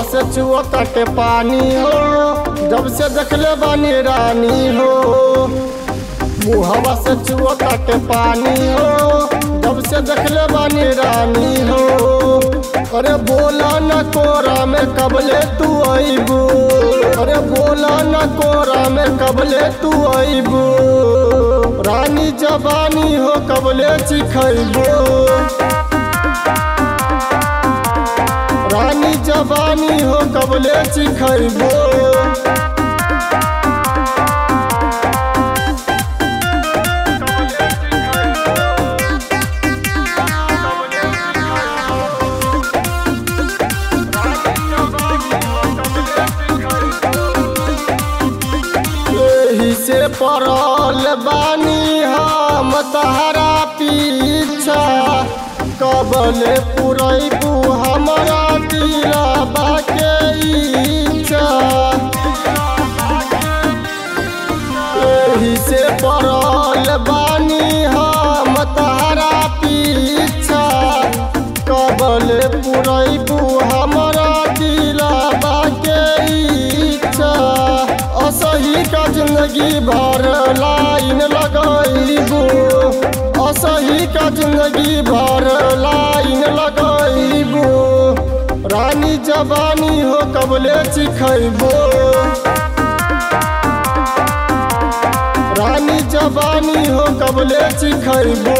से चुआ कटे पानी हो जब से देखले बानी रानी हो मुहवा से चुआ कटे पानी हो जब से देखले बानी रानी हो अरे बोला न कोरा में कबले तू आईबू अरे बोला न कोरा में कबले तू आईबू रानी जबानी हो कबले चिखैबू रानी जबानी हो कबले चिखैबो एही से पड़ल बानी हम तहरा पीछा कबले पुरैबू हमरा दिलबा के इच्छा एही से पड़ल बानी हम तहरा पीछा कबले पुरैबू हमरा दिलबा के इच्छा असही का जिंदगी भर लाइन लगैबू असही का जिंदगी भर लाइन लगैबू रानी जवानी हो कबले चिखैबो रानी जवानी हो कबले चिखैबो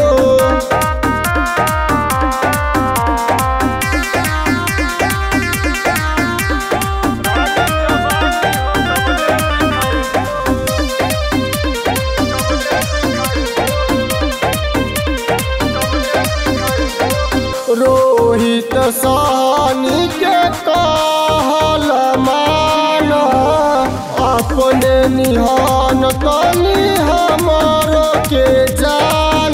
रोहित सानी के कहल मान अपने निहान तनी हमर के जान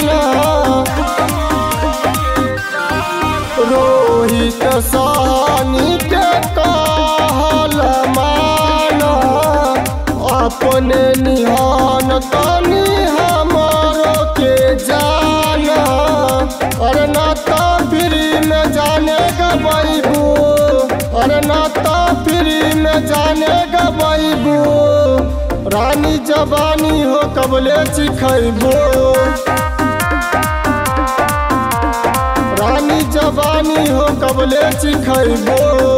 रोहित सानी के कहल मान अपने निहान तनी हमर के जान अरे ना तो फ्री में जाने गबैबू अरे ना तो फ्री में जाने गबैबू रानी जवानी हो कबले चिखैबू रानी जवानी हो कबले चिखैबू